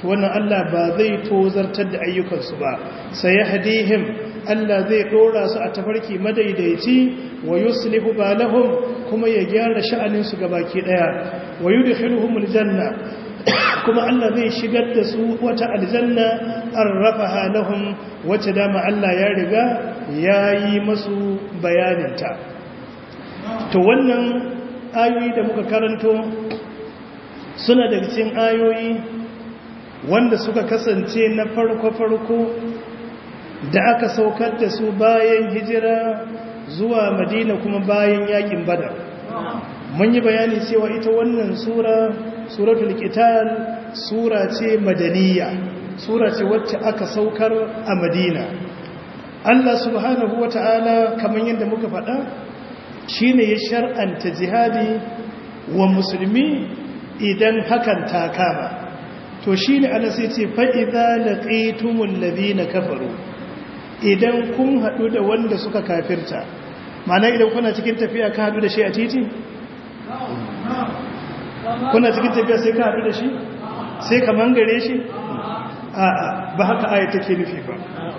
to wannan Allah ba zai tozartar da ayyukansu ba sai yahdihim Allah zai dora su a tafarki madaidaici wa yuslihu balahum kuma ya gyara sha'anin su gabaki daya wa yudkhiluhumul janna kuma Allah zai shigar da su wata aljanna arrafaha lahum wacce dama Allah ya riga yayi masu bayaninta to wannan ayoyi da muka karanto suna daga cikin ayoyi wanda suka kasance na farko-farko da aka saukar da su bayan hijira zuwa madina kuma bayan yakin badar mun yi bayani cewa ita wannan sura suratul qital sura ce madaniya sura ce wacce aka saukar a madina Allah subhanahu wata'ala kamar yadda muka faɗa shine ya shar'anta jihadi wa musulmi idan hakan ta kama to shine Allah sai ce fa idza laqitumul ladina kafaru idan kun hadu da wanda suka kafirta ma'ana idan kuna cikin tafiya ka hadu da shi a titi kuna cikin tafiya sai ka hadu da shi sai ka mangare shi a'a ba haka aya take nufi ba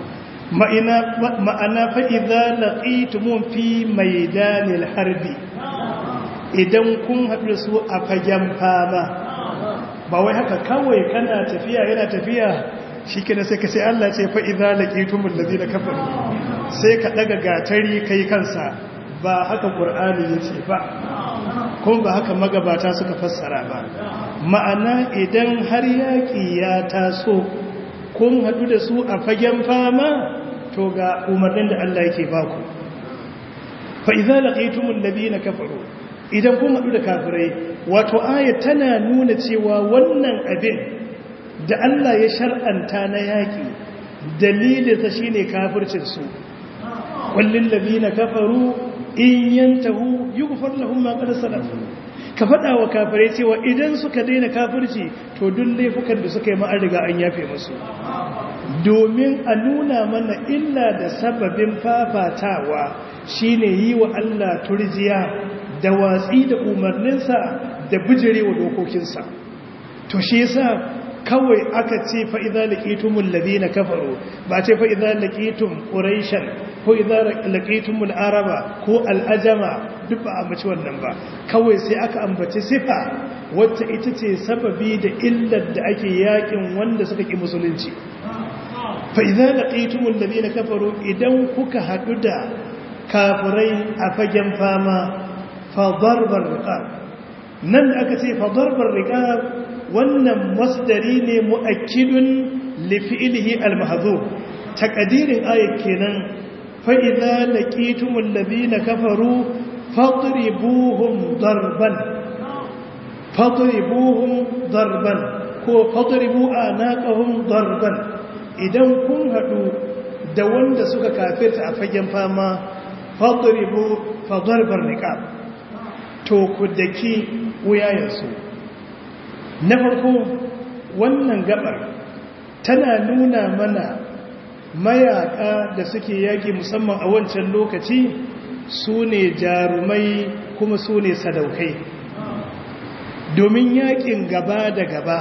ma'ana fa'iza laƙitumun fi maidanil harbi idan kun haɗu da su a fagen fama ba wai haka kawai kana tafiya yana tafiya shi kina sai ka sai Allah ce fa'iza laƙitumun da zai da kafin sai ka ɗaga gatari kai kansa ba haka ƙur'ani ya ce ba kuma ba haka magabata suka fassara ba ma'ana idan har yaƙi ya taso kun haɗu da su a fagen fama to ga umarnin da Allah yake baku fa idza laqitumul ladina kafaru idan kun haɗu da kafirai wato aya tana nuna cewa wannan abin da Allah ya shar'anta na yaƙi dalilinsa shine kafircin su kullil ladina kafaru in yantahu yughfar lahum ma qad salaf ka faɗa wa kafirai cewa idan suka daina kafirci to duk laifukan da suka yi ma'an riga an yafe musu domin a nuna mana illa da sababin fafatawa shine yi wa Allah turjiya da watsi da umarninsa da bijirewa dokokinsa to shi yasa kawai aka ce fa idza laqitumul ladina kafaru ba ce fa idza laqitum quraishan ko idza laqitumul araba ko al-ajama duk ba a mace wannan ba kawai sai aka ambaci sifa wacce ita ce sababi da illar da ake yakin wanda suka ki musulunci fa idza laqitumul ladina kafaru idan kuka hadu da kafirai a fagen fama fa darbar riqab nan da aka ce fa darbar riqab wannan masdari ne muakkidun li fi'lihi al-mahdhuf taqdirin ayat kenan fa idza laqitumul ladina kafaru fadribuhum darban fadribuhum darban ko fadribu anaqahum darban idan kun hadu da wanda suka kafirta a fagen fama fadribu fadarbar niqab to ku daki wuyayensu na farko wannan gabar tana nuna mana mayaka da suke yaki musamman a wancan lokaci su ne jarumai kuma su ne sadaukai domin yakin gaba da gaba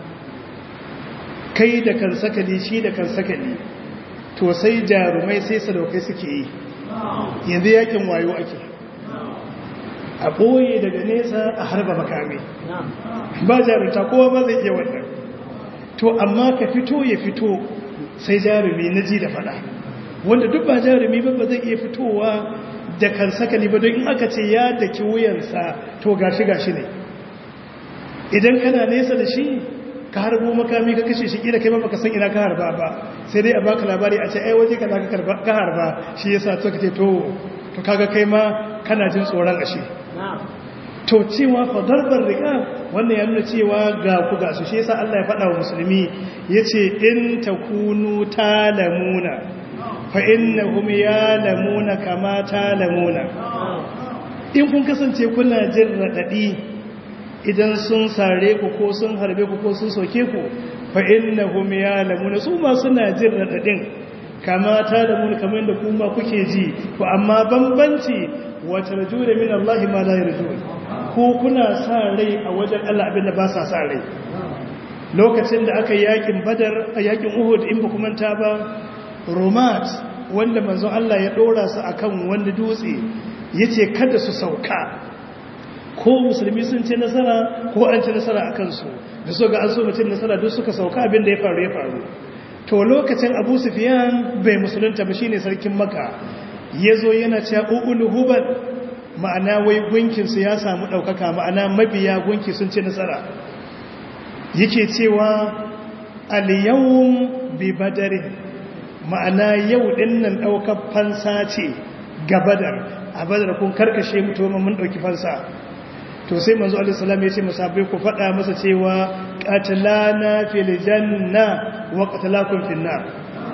kai da kan sakali shi da kan sakali to sai jarumai sai sadaukai suke yi yanzu yakin wayo ake a ɓoye daga nesa a harba makami ba jarumta kowa ba zai iya wannan to amma ka fito ya fito sai jarumi na ji da fada wanda duk ba jarumi ba ba zai iya fitowa da kan sakali ba don in aka ce ya daki wuyansa to gashi gashi ne idan kana nesa da shi ka harbo makami ka kashe shi kila kai ba baka san ina ka harba ba sai dai a baka labari a ce ai waje kaza ka harba shi yasa to kace to to kaga kai ma kana jin tsoron ashe to cewa fa darbar riqa wannan ya nuna cewa ga ku ga su shi yasa Allah ya faɗa wa musulmi yace in takunu talamuna fa innahum yalamuna kama talamuna in kun kasance kuna jin radadi idan sun sare ku ko sun harbe ku ko sun soke ku fa innahum ya'lamuna su ma suna jin radadin kama ta da mun kamar da kuma kuke ji to amma bambanci wa tarjuna min Allah ma la yarjun ko kuna sa rai a wajen Allah abin da ba sa sa rai lokacin da aka yakin badar a yakin uhud in ba kuma ta ba romat wanda manzo Allah ya dora su akan wani dutse yace kada su sauka ko musulmi sun ce nasara ko an ci nasara a kansu da so ga an so mutum nasara duk suka sauka abin da ya faru ya faru to lokacin abu sufiyan bai musulunta ba shine sarkin maka ya zo yana cewa ƙuƙulu hubal ma'ana wai gunkinsu ya samu ɗaukaka ma'ana mabiya gunki sun ci nasara yake cewa aliyawun bi badare ma'ana yau ɗin nan ɗaukar fansa ce ga badar a badar kun karkashe mutum mun ɗauki fansa to sai manzo alaihi salam ya ce musabai ku faɗa masa cewa qatlana fil janna wa qatlakum fil nar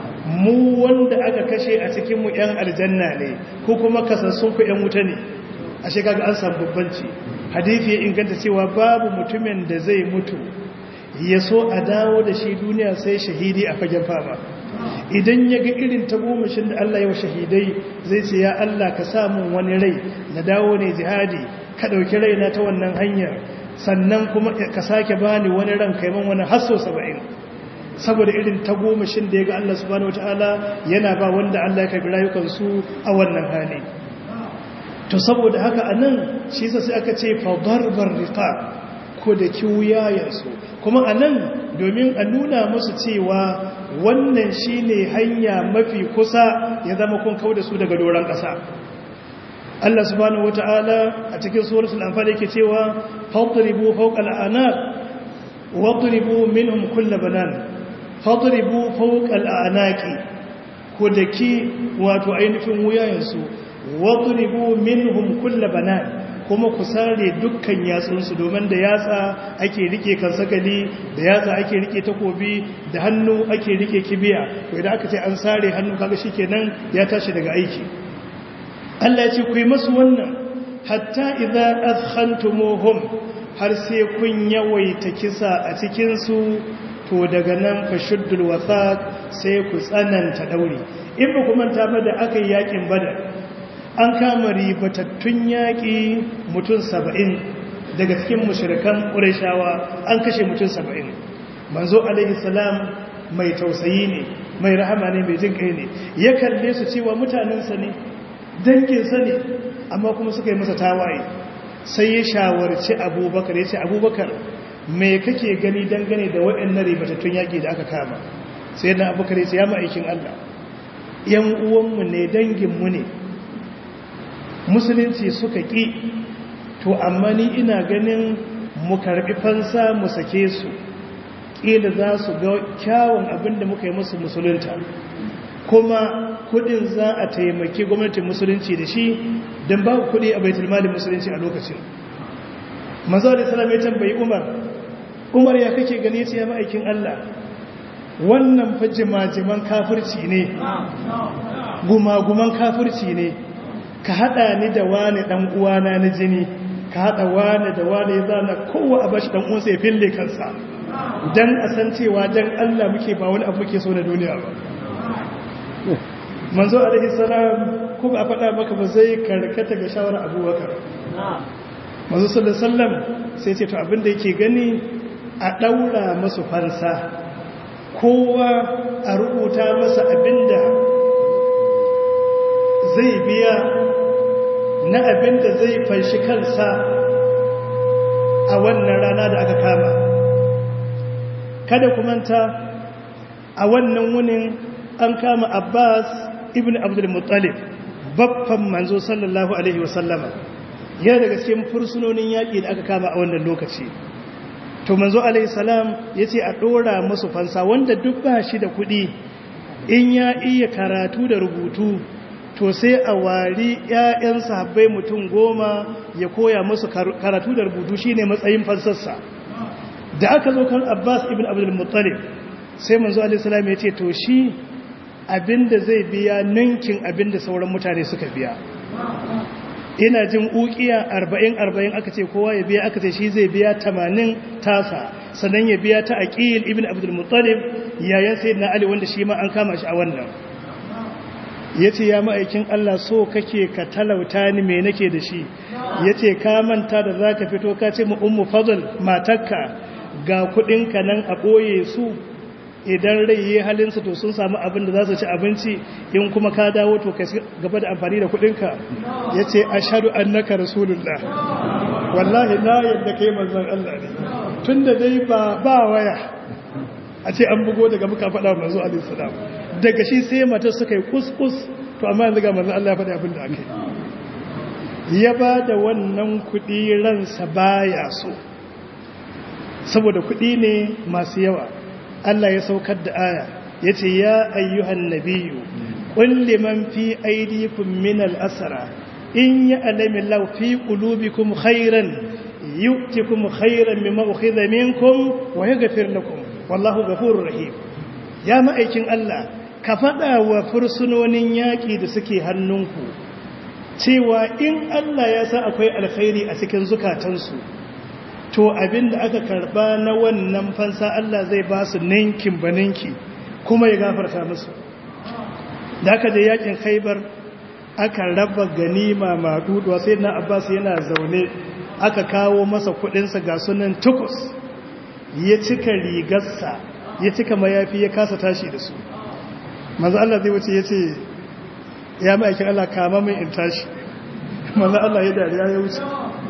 mu wanda aka kashe a cikin mu yan aljanna ne ko kuma kasassun ku yan wuta ne ashe kaga an samu babbanci hadisi ya inganta cewa babu mutumin da zai mutu ya so a dawo da shi duniya sai shahidi a fagen fama idan ya ga irin tagomashin da Allah ya wa shahidai zai ce ya Allah ka samun wani rai na dawo ne jihadi ka ɗauki raina ta wannan hanyar sannan kuma ka sake bani wani ran kaiman wani hasso saba'in saboda irin tagomashin da ya ga Allah subhanahu wataala yana ba wanda Allah ya karbi rayukansu a wannan hali to saboda haka anan shi sai aka ce fa darbar riqab ko da kiwuyayensu kuma anan domin a nuna musu cewa wannan shine hanya mafi kusa ya zama kun kauda su daga doron ƙasa Allah subhanahu wata'ala a cikin suratul anfal yake cewa fadribu fawqa al'anaq wadribu minhum kull banan fadribu fawqa al'anaqi ko daki wato ainihin wuyayensu wadribu minhum kull banan kuma ku sare dukkan yatsunsu domin da yatsa ake rike kansakali da yatsa ake rike takobi da hannu ake rike kibiya to idan aka ce an sare hannu kaga shikenan ya tashi daga aiki Allah ya ce ku yi masu wannan hatta idza adkhantumuhum har sai kun yawaita kisa a cikin su to daga nan fashuddul wathaq sai ku tsananta dauri in ba kuma ta ba da aka yi yakin badar an kama ribatattun yaƙi mutum saba'in daga cikin mushirikan ƙurashawa an kashe mutum saba'in manzo alaihi salam mai tausayi ne mai rahama ne mai jin kai ne ya kalle su cewa mutanensa ne danginsa ne amma kuma suka yi masa tawaye sai ya shawarci abubakar ya ce abubakar mai kake gani dangane da waɗannan ribatattun yaƙi da aka kama sai na abubakar ya ce ya ma'aikin allah yan uwanmu ne danginmu ne musulunci suka ƙi to amma ni ina ganin mu karɓi fansa mu sake su ƙila za su ga kyawun abin da muka yi musu musulunta kuma kudin za a taimaki gwamnatin musulunci da shi don ba kudi a baitul malin musulunci a lokacin manzo da salam ya tambayi umar umar ya kake gani ya ma'aikin Allah wannan fa jimajiman kafirci ne gumaguman kafirci ne ka hada ni da wani dan uwana na jini ka hada wani da wani ya zana kowa a bashi dan uwansa ya fille kansa dan a san cewa dan Allah muke ba wani abu muke so na duniya ba manzo alaihi salam ko ba faɗa maka ba zai karkata ga shawara abubakar manzo sallallahu alaihi wasallam sai ce to abin da yake gani a daura masu fansa kowa a rubuta masa abinda zai biya na abinda zai fanshi kansa a wannan rana da aka kama kada kumanta a wannan wunin an kama abbas ibn abdul muttalib babban manzo sallallahu alaihi wasallama ya daga cikin fursunonin yaƙi da aka kama a wannan lokaci to manzo alaihi salam ya ce a ɗora masu fansa wanda duk ba shi da kuɗi in ya iya karatu da rubutu to sai a wari ‘ya'yan sahabbai mutum goma ya koya musu karatu da rubutu shine matsayin fansarsa da aka zo kan abbas ibn abdul muttalib sai manzo alaihi salam ya ce to shi abinda zai biya ninkin abinda sauran mutane suka biya ina jin ukiya 40-40 aka ce kowa ya biya aka ce shi zai biya 80 tasa sannan ya biya ta aqil ibn abdul muttalib yayin sayyidina ali wanda shi ma an kama shi a wannan yace ya ma'aikin Allah so kake ka talauta ni me nake da shi yace ka manta da zaka fito ka ce mu ummu fadl matakka ga kudinka nan a ɓoye su idan rai yi halinsa to sun samu abin da za su ci abinci in kuma ka dawo to ka gaba da amfani da kudinka ya ce a shaɗu an naka rasulullah wallahi na yadda kai manzan Allah ne tun da dai ba waya a ce an bugo daga muka faɗa manzo alaihissalam daga shi sai mata suka yi kuskus to amma yanzu ga manzan Allah ya faɗi abin da aka yi ya ba da wannan kuɗi ransa baya so saboda kuɗi ne masu yawa Allah ya saukar da aya ya ce ya ayyuhan nabiyu ƙulli man fi aidikum min al'asara in ya alamin laufi ƙulubikum khairan yu'tikum khairan mimma ukhidha minkum wa yaghfir lakum wallahu ghafurur rahim ya ma'aikin Allah ka faɗa wa fursunonin yaƙi da suke hannunku cewa in Allah ya sa akwai alkhairi a cikin zukatansu to abinda aka karba na wannan fansa Allah zai ba su ninkin baninki kuma ya gafarta musu da aka je yakin khaibar aka raba ganima maduduwa sai na abbas yana zaune aka kawo masa kudinsa ga sunan tukus ya cika rigarsa ya cika mayafi ya kasa tashi da su manzo Allah zai wuce ya ce ya ma'aikin Allah kama min in tashi manzo Allah ya dariya ya wuce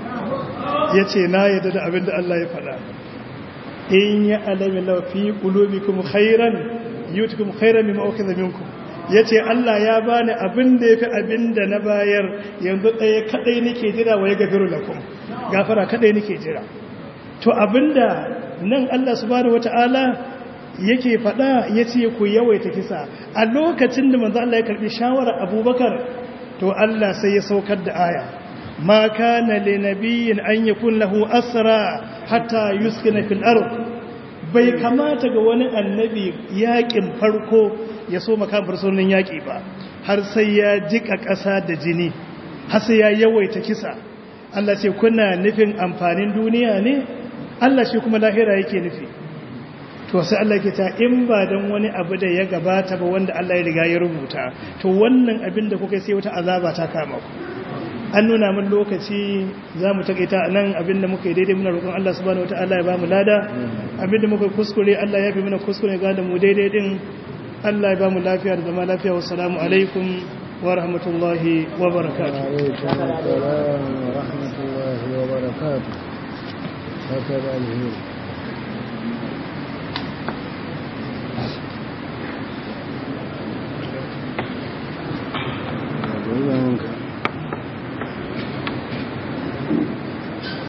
ya ce na yadda da abin da Allah ya faɗa in ya alamin lafi ƙulubikum khairan yutukum khairan mimma ukhidha minkum yace Allah ya bani abin da yafi abin da na bayar yanzu ɗaya kadai nake jira wa ya gafiru lakum gafara kadai nake jira to abinda nan Allah subhanahu wataala yake faɗa yace ku yawaita kisa a lokacin da manzo Allah ya karbi shawara Abubakar to Allah sai ya saukar da aya ما كان لنبي أن يكون له أسرى حتى يسكن في الأرض bai kamata ga wani annabi yakin farko ya so makan fursunin yaki ba har sai ya jika ƙasa da jini har sai ya yawaita kisa Allah ce kuna nufin amfanin duniya ne Allah shi kuma lahira yake nufi to sai Allah ke ta in ba dan wani abu da ya gabata ba wanda Allah ya riga ya rubuta to wannan abin da kuka sai wata azaba ta kama ku an nuna min lokaci za mu taƙaita nan abinda muka yi daidai muna roƙon Allah subhanahu wa ta'ala ya ba mu lada abinda muka kuskure Allah ya fi mana kuskure ga da mu daidai din Allah ya ba mu lafiya da zama lafiya wa salamu alaikum wa rahmatullahi wa barakatuh Thank you.